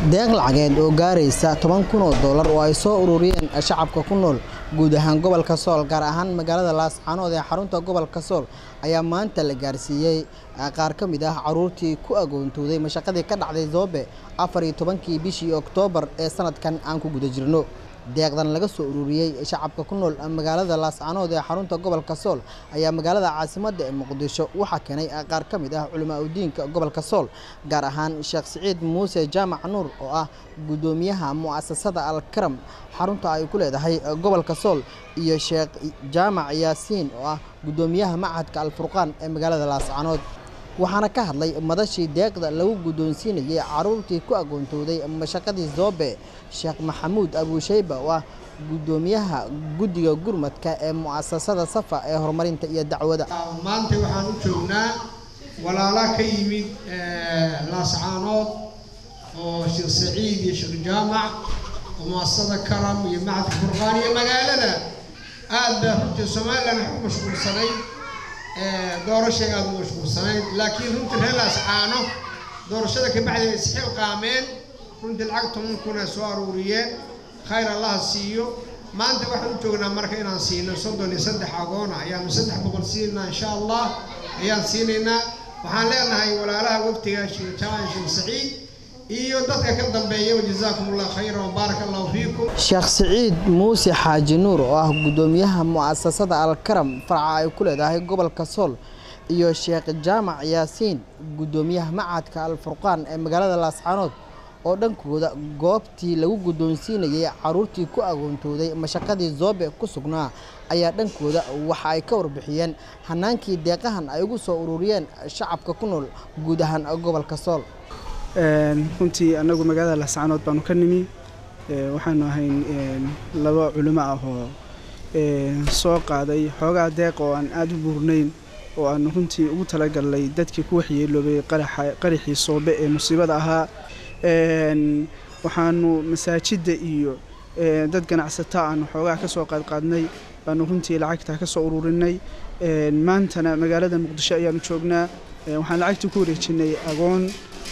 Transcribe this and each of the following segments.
deeq lacageed oo gaaraysa toban kun oo doolar oo ay soo ururiyeen shacabka ku nool guud ahaan gobolka sool gaar ahaan magaalada laascaanood ee xarunta gobolka sool ayaa maanta la gaarsiiyey qaar ka mid ah caruurtii ku agoontooday mashaqadii ka dhacday zoobe afar iyo tobankii bishii oktoobar ee sanadkan aan ku guda jirno deeqdan laga soo ururiyey shacabka ku nool magaalada laascaanood ee xarunta gobolka sool ayaa magaalada caasimadda ee muqdisho waxaa keenay qaar ka mid ah culamaa udiinka gobolka sool gaar ahaan sheekh siciid muuse jaamac nuur oo ah guddoomiyaha mu'asasada alkaram xarunta ay ku leedahay gobolka sool iyo sheekh jaamac yaasiin oo ah guddoomiyaha machadka alfurqaan ee magaalada laascaanood waxaana ka hadlay madashii deeqda lagu guddoonsiinayay caruurtii ku agoontooday mashaqadii zoobe sheekh maxamuud abuusheyba oo ah guddoomiyaha guddiga gurmadka ee mu'asasada safa ee horumarinta iyo dacwada maanta waxaan u joognaa walaala ka yimid laascaanood oo sheekh saciid iyo sheekh jaamac oo mu'asasada karam iyo macadka furqaan iyo magaalada aad baa runtii somalilan wax u mashquulsanay doorashay aada u mashquulsanayd laakiin runtii reer laascaano doorashada kabacdi ay isxil qaameen runtii lacag toban kun ay soo aruuriyeen khayr allaha siiyo maanta waxaan u joognaa marka inaan siino soddon iyo saddex agoona ayaanu saddex boqol siinaa insha allah ayaan siinaynaa waxaan leenahay walaalaha waftiga sheekh jaamac sheekh saciid iyo dadka ka dambeeya jazaakum allah khayra wabaarak allahu fiikum sheekh siciid muuse xaaji nuur oo ah guddoomiyaha mu'asasada alkaram farca ay ku leedahay gobolka sool iyo sheekh jaamac yaasiin guddoomiyaha machadka alfurqaan ee magaalada laascaanood oo dhankooda goobtii lagu guddoonsiinayay caruurtii ku agoontooday mashaqadii zoobe ku sugnaa ayaa dhankooda waxa ay ka warbixiyeen hanaankii deeqahan ay ugu soo ururiyeen shacabka ku nool guud ahaan gobolka sool runtii annagu magaalada laascaanood baanu ka nimi waxaanu ahayn laba culimo ah oo soo qaaday xoogaa deeq oo aan aada u buurnayn oo aanu runtii ugu talagalnay dadkii ku waxyeeloobay qaraxii soobe ee musiibada ahaa waxaanu masaajidda iyo dad ganacsata aanu xoogaa ka soo qaadqaadnay baanu runtii lacagtaa ka soo ururinay maantana magaalada muqdisho ayaanu joognaa waxaan lacagtii ku wareejinay agoon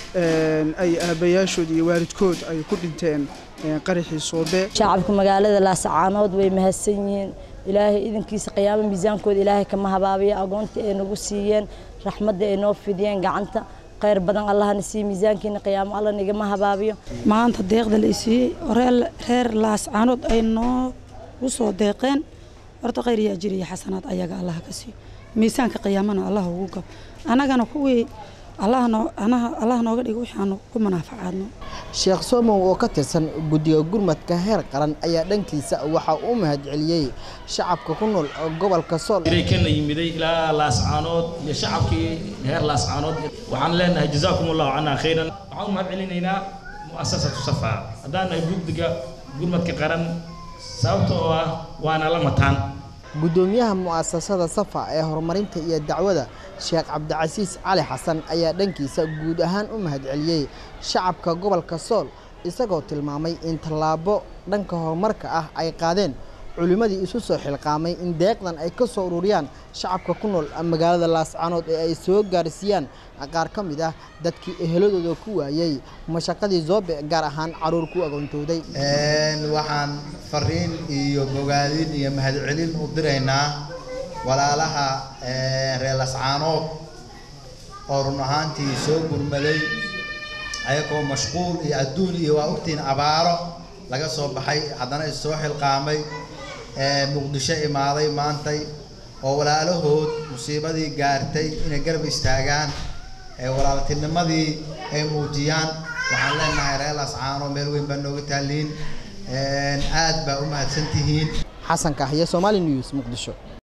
ay aabbayaashood iyo waalidkood ay ku dhinteen qaraxii soobe shacabka magaalada laascaanood way mahadsan yihiin ilaahay idankiisa qiyaamo miisaankooda ilaahay kama habaabiya agoonta ay nagu siiyeen raxmadda ay noo fidiyeen gacanta khayr badan allahna siiye miisaankiina qiyaamo alla nigama habaabiyo maanta deeqda la isiiyey oo reer laascaanood ay noogu soo deeqeen horta khayr yaa jiriya xasanaad ayaga allah ka siiyo miisaanka qiyaamana allah ugu gab annagana kuwii allah nooga dhigo wixii aanu ku munaafacaadno sheekh somow oo ka tirsan guddiga gurmadka heer qaran ayaa dhankiisa waxa uu mahad celiyey shacabka ku nool gobolka sool kana yimiday ilaa laascaanood iyo shacabkii reer laascaanood waxaan leenahay jazaakum allahu canaa khayran waxaan u mahad celinaynaa mu'asasatu safa haddaan nahay guddiga gurmadka qaran sababta oo ah waana la mataan guddoomiyaha mu'asasada safa ee horumarinta iyo dacwada sheekh cabdicasiis cali xasan ayaa dhankiisa guud ahaan u mahad celiyey shacabka gobolka sool isagoo tilmaamay in tallaabo dhanka horumarka ah ay qaadeen culimmadii isu soo xilqaamay in deeqdan ay ka soo ururiyaan shacabka ku nool magaalada laascaanood ee ay soo gaarsiiyaan qaar ka mid ah dadkii eheladooda ku waayey mashaqadii zoobe gaar ahaan caruur ku agoontooday waxaan fariin iyo bogaadin iyo mahadcelin u diraynaa walaalaha reer lascaanood oo run ahaantii soo gurmaday ayagoo mashquul iyo adduun iyo waa ogtiin abaaro laga soo baxay haddana is soo xilqaamay muqdisho imaaday maantay oo walaalahood musiibadii gaartay inay garab istaagaan walaaltinimadii ay muujiyaan waxaan leenahay reer lascaano meel weyn baa nooga taaliin aad baa u mahadsan tihiin xasan kahya somali news muqdisho